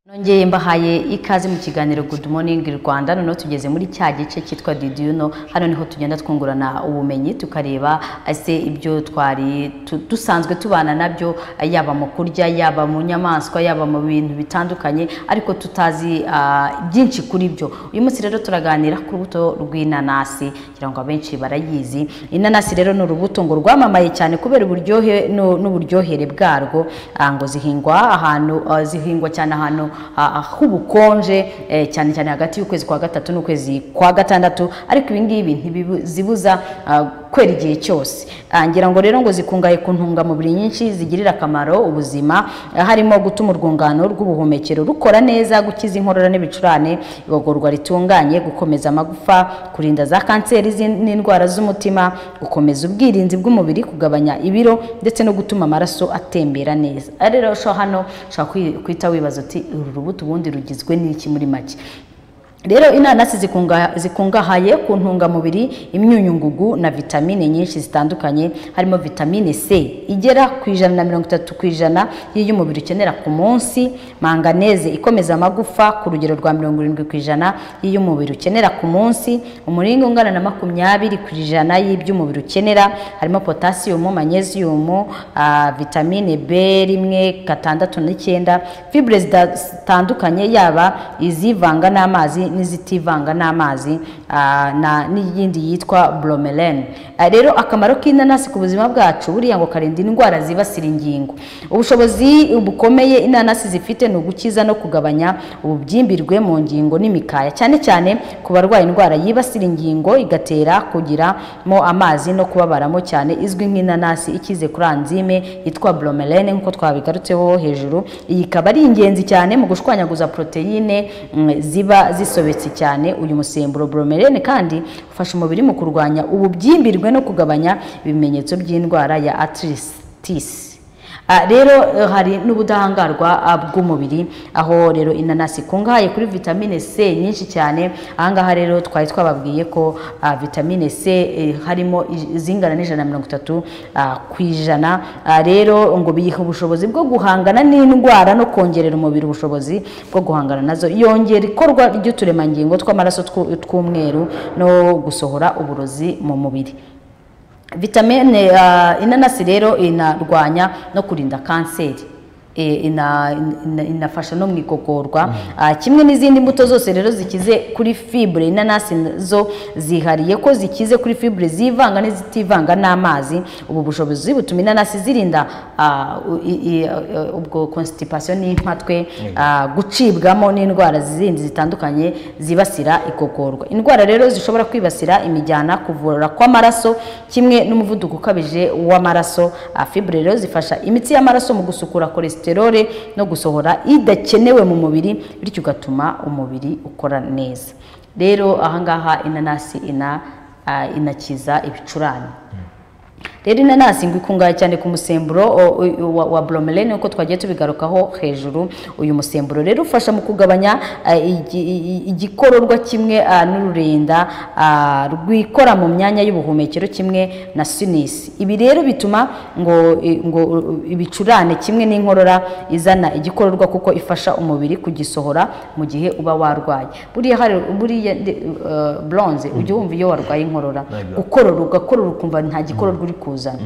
nongeye mbahaye ikaze mu kiganiro good morning rwanda noneho tugeze muri cya gice cyitwa did you know hano niho tugenda twungurana ubumenyi tukareba ese ibyo twari tu- dusanzwe tubana nabyo yaba mu kurya yaba mu nyamaswa yaba mu bintu bitandukanye ariko tutazi ah, byinshi kuri byo uyu munsi rero turaganira ku rubuto rw'inanasi kugira ngo abenshi barayizi inanasi rero ni urubuto ngo rwamamaye cyane kubera uburyohe nu- n'uburyohere bwarwo ah, ngo zihingwa ahantu ah, zihingwa cyane ahantu ah, ah, h'ubukonje eh, cyane cyane hagati y'ukwezi kwa gatatu n'ukwezi kwa gatandatu ariko ibi ngibi ntibizibuza kwera igihe cyose Ah, ngira ngo rero ngo zikungahaye ku ntungamubiri nyinshi zigirira akamaro ubuzima ah, harimo gutuma urwungano rw'ubuhumekero rukora neza gukiza inkorora n'ibicurane igogorwa ritunganye gukomeza amagufa kurinda za kanseri z'in- n'indwara z'umutima gukomeza ubwirinzi bw'umubiri kugabanya ibiro ndetse no gutuma amaraso atembera neza Aha rero sho hano ushobora kwi- guhita wibaza uti uru rubuto ubundi rugizwe n'iki muri make rero inanasi zikunga- zikungahaye ku ntungamubiri imyunyungugu na vitamine nyinshi zitandukanye harimo vitamine c igera ku ijana na mirongo itatu ku ijana y'iyo umubiri ukenera ku munsi manganeze ikomeza amagufa ku rugero rwa mirongo irindwi ku ijana y'iyo umubiri ukenera ku munsi umuringa ungana na makumyabiri ku ijana y'ibyo umubiri ukenera harimo potasiyumu manyeziyumu ah, vitamine b rimwe gatandatu n'icyenda fibure zita- zitandukanye yaba izivanga n'amazi n'izitivanga n'amazi ah, na- n'iyindi yitwa bromelain Ah, rero akamaro k'inanasi ku buzima bwacu buriya ngo karinda indwara zibasira ingingo ubushobozi bukomeye inanasi zifite ni ugukiza no kugabanya ububyimbirwe mu ngingo n'imikaya cyane cyane ku barwaye indwara yibasira ingingo igatera kugiramo amazi no kubabaramo cyane izwi nk'inanasi ikize kuri anzime yitwa bromelain nk'uko twabigarutseho hejuru iyi ikaba ari ingenzi cyane mu gushwanyaguza poroteyine mm, ziba zisobetse cyane uyu musemburo bromelain kandi ufasha umubiri mu kurwanya ububyimbirwe no kugabanya ibimenyetso by'indwara ya arthritis Ah, rero eh, hari n'ubudahangarwa ah, bw'umubiri aho rero inanasi ikungahaye kuri vitamine C nyinshi cyane ahangaha rero twari twababwiye ko ah, vitamine C eh, harimo i- zingana n'ijana na mirongo itatu ah, ku ijana Ah, rero ngo biyiha ubushobozi bwo guhangana n'indwara no kongerera umubiri ubushobozi bwo guhangana nazo yongera ikorwa ry'uturemangingo tw'amaraso tw- tw'umweru no gusohora uburozi mu mubiri vitamine uh, inanasi rero inarwanya no kurinda kanseri E, ina, ina, inafasha no mu igogorwa Ah, kimwe n'izindi mbuto zose rero zikize kuri fibre inanasi zo zihariye ko zikize kuri fibre zivanga n'izitivanga n'amazi ubu bushobozi butuma inanasi zirinda ah, u- i- i- uh, ubwo constipation n'impatwe ah, gucibwamo n'indwara zindi zitandukanye zibasira igogorwa indwara rero zishobora kwibasira imijyana kuvura kw'amaraso kimwe n'umuvuduko ukabije w'amaraso Ah, fibre rero zifasha imitsi y'amaraso mu gusukura cholesterol no gusohora idakenewe mu mubiri bityo ugatuma umubiri ukora neza rero ahangaha inanasi ina ah, inakiza ibicurane rero inanasi ngo ikungahaye cyane ku musemburo o- o- wa, wa bromelain uko twagiye tubigarukaho hejuru uyu musemburo rero ufasha mu kugabanya eh, igi- i- igikororwa kimwe ah, n'ururinda ah, rwikora mu myanya y'ubuhumekero kimwe na sinisi ibi rero bituma ngo eh, ngo eh, ibicurane kimwe n'inkorora izana igikororwa kuko ifasha umubiri kugisohora mu gihe uba warwaye buriya hari buriya bronze ujya wumva iyo warwaye inkorora Exactly. ukorora ugakorora ukumva nta gikororwa uri kuzana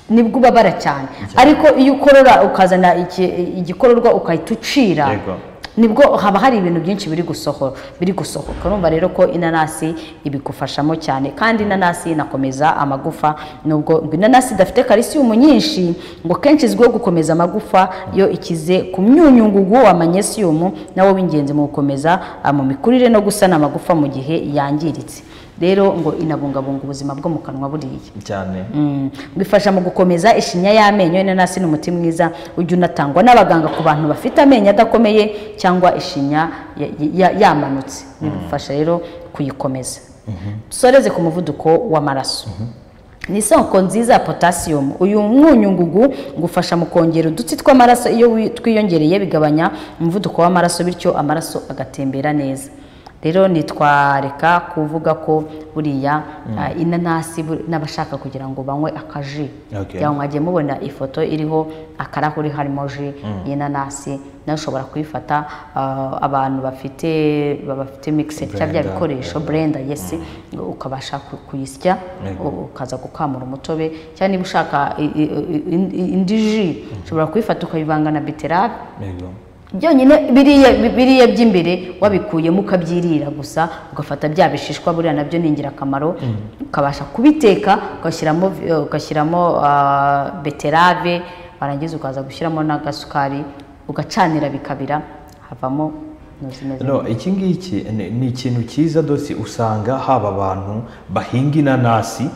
nibwo ubabara cyane ariko iyo ukorora ukazana iki- igikororwa ugahita ucira Yego. nibwo haba hari ibintu byinshi biri gusohora biri gusohoka urumva rero ko inanasi ibigufashamo cyane kandi inanasi inakomeza amagufa nubwo ngo inanasi idafite kalisiyumu nyinshi ngo kenshi izwiho gukomeza amagufa iyo ikize ku myunyungugu wa manyesiyumu nawo w'ingenzi mu gukomeza ah, mu mikurire no gusana amagufa mu gihe yangiritse rero ngo inabungabunga ubuzima bwo mu kanwa buriya cyane Mm. ngo ifasha mu gukomeza ishinya y'amenyo inanasi ni umuti mwiza ujya unatangwa n'abaganga ku bantu bafite amenyo adakomeye cyangwa ishinya ya- ya- yamanutse bifasha rero kuyikomeza dusoreze ku muvuduko w'amaraso ni isoko nziza ya potasiyumu uyu mwunyungugu ngufasha mu kongera udutsi tw'amaraso iyo wi- twiyongereye bigabanya umuvuduko w'amaraso bityo amaraso agatembera neza rero ntitwareka kuvuga ko buriya ah, inanasi bur- n'abashaka kugira ngo banywe akaji Okay. cyangwa mwagiye mubona ifoto iriho akarahuri harimo ji y'inanasi nawe ushobora kuyifata ah, abantu bafite bafite mikise cyangwa bya Blender. bikoresho burenda yesi ukabasha ku- kuyisya Yego. u- ukaza gukamura umutobe cyangwa niba ushaka i- i- i- indi ji ushobora kuyifata ukayivanga na beterave Yego. byonyine biriya biriya by'imbere wabikuyemo ukabyirira gusa ugafata bya bishishwa buriya nabyo ni ingirakamaro ukabasha kubiteka ugashyiramo vi- eh, ugashyiramo ah, beterave warangiza ukaza gushyiramo n'agasukari ugacanira bikabira havamo ino zimeze No, iki ngiki ni- ni ikintu cyiza dose usanga haba abantu bahinga inanasi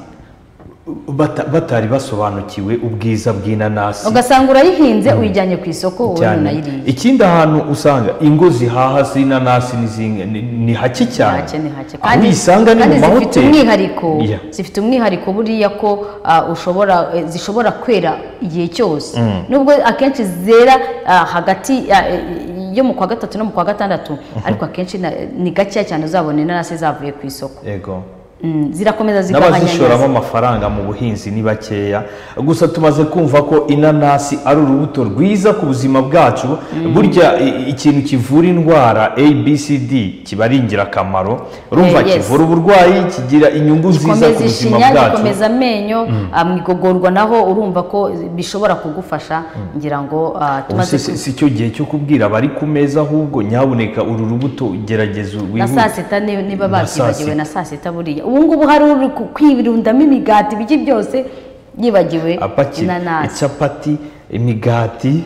bata- batari basobanukiwe ubwiza bw'inanasi ugasanga urayihinze uyijyanye ku isoko ubundi cyane unayiriye ikindi hantu usanga ingo zihaha z'inanasi ni zinga- ni- ni hake cyane hake ni hake aho uyisanga ni mu kandi zifite mahoteli umwihariko Yeah. zifite umwihariko buriya ko ah, ushobora eh, zishobora kwera igihe cyose nubwo akenshi zera ah, hagati ah, eh, yo mu kwa gatatu no mu kwa gatandatu ariko akenshi na- ni gakeya cyane uzabona inanasi zavuye ku isoko Yego. Mm, zirakomeza n'abazishoramo zigahanya amafaranga mu buhinzi ni bakeya gusa tumaze kumva ko inanasi ari urubuto rwiza ku buzima bwacu burya i- i- ikintu kivura indwara abcd kiba ari ingirakamaro urumva Eh, yes. kivura uburwayi kigira inyungu nziza ku gikomeza buzima ishinya bwacu gikomeza amenyo ah, mu igogorwa naho urumva ko bishobora kugufasha ngira ngo ah, Ubu tumaze se- se- si cyo gihe cyo kubwira abari ku meza ahubwo nyabuneka uru rubuto gerageza na saa wihute sita ni- niba Na babyibagiwe saa na saa sita buriya ubu ngubu hari uri ku- kwirundamo imigati ibiki byose yibagiwe apakira inanasi capati imigati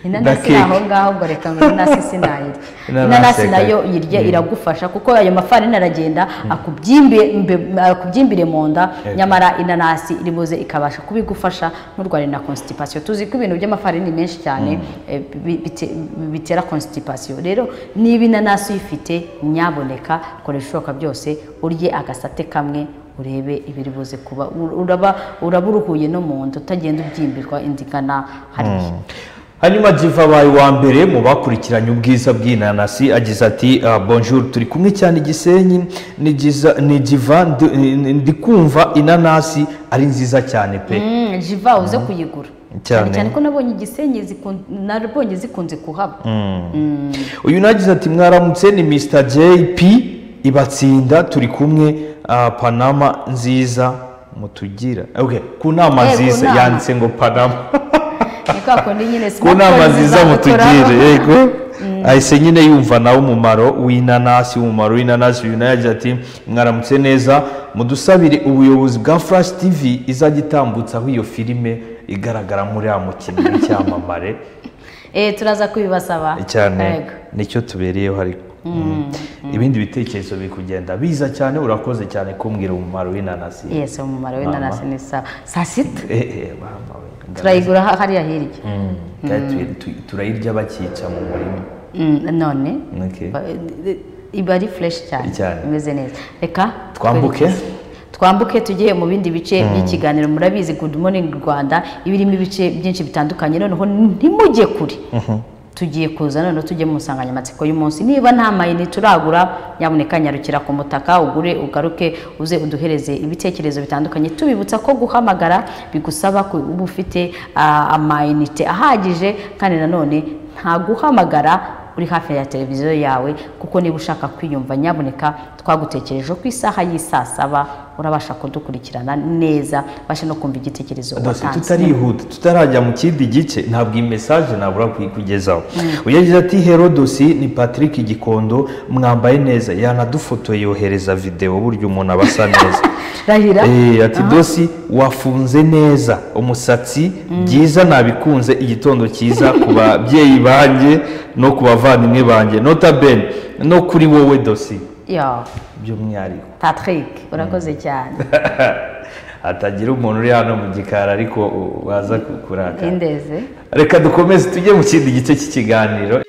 na inanasi ni keke aho ngaho ngo reka ngo inanasi sinayirya Inanasi inanasi reka- nayo irya iragufasha kuko ayo mafarini aragenda akubyimbe- mbe- akubyimbire mu nda Yego. nyamara inanasi iri buze ikabasha kubigufasha n'urwari na constipation tuzi ko ibintu by'amafarini menshi cyane eh, bi- bite- bitera constipation rero niba inanasi uyifite nyaboneka kora ibishoboka byose urye agasate kamwe urebe ibiri buze kuba Ur- uraba uraba uruhuye no mu nda utagenda ubyimbirwa indigana hariya hanyuma jiva abaye uwa mbere mu bakurikiranye ubwiza bw'inanasi agize ati "Ah, bonjour turi kumwe cyane i gisenyi ni Giza- ni jiva ndi- ni- ndi kumva inanasi ari nziza cyane pe Mm, jiva uze kuyigura cyane Cyane. cyane ko nabonye igisenyi zikun- nabonye zikunze kuhaba uyu nagize ati mwaramutse ni mr jp ibatsinda turi kumwe ah, panama nziza mutugira okay, ku nama Eh, ku nziza nama. yanditse ngo panama ni kwa kundi nyine ku nama smartphones nziza mutugire zagukoraho. yego ahise nyine yumva nawe umumaro w'inanasi umumaro w'inanasi uyu nawe yagize ati mwaramutse neza mudusabire ubuyobozi bwa flash tv izajya itambutsaho iyo filime igaragara muri ya mukinnyi w'icyamamare Eh, turaza kubibasaba cyane Yego. nicyo tubereyeho ariko ibindi bitekerezo biri kugenda biza cyane urakoze cyane kumbwira umumaro w'inanasi yes umumaro w'inanasi ni sawa saa sita Eh, eh, mama we, turayigura ha- hariya hirya Mm, kandi tu- tu- turayirya bakica mu murima Mm, none Okay. Ba- iba ari fureshi cyane Cyane. imeze neza reka Twambuke. twerekeze. twambuke tujye mu bindi bice by'ikiganiro murabizi good morning rwanda iba irimo ibice byinshi bitandukanye noneho ntimujye kure tugiye kuza noneho tujye mu nsanganyamatsiko y'umunsi niba nta mayini turagura nyaboneka nyarukira ku mutaka ugure ugaruke uze uduhereze ibitekerezo bitandukanye tubibutsa ko guhamagara bigusaba ko uba ufite ah, amayinite ahagije kandi nanone nta guhamagara uri hafi ya televiziyo yawe kuko niba ushaka kwiyumva nyaboneka twagutekereje ku isaha y'i saa saba urabasha kudukurikirana neza ubashe no kumva igitekerezo Dose watanze tutarihuta tutarajya mu kindi gice ntabwo iyi mesaje nabura kuyikugezaho uyagize ati herodosi ni patrick gikondo mwambaye neza yanadufotoye yohereza videwo burya umuntu aba asa neza rahira Eh, ati dosi wafunze neza umusatsi byiza nabikunze igitondo cyiza ku babyeyi banjye no ku bavandimwe banjye notabene no kuri wowe dosi yo by'umwihariko patrick urakoze cyane hatagira umuntu uri hano mu gikari ariko u- waza ku- kurakara indeze reka dukomeze tujye mu kindi gice cy'ikiganiro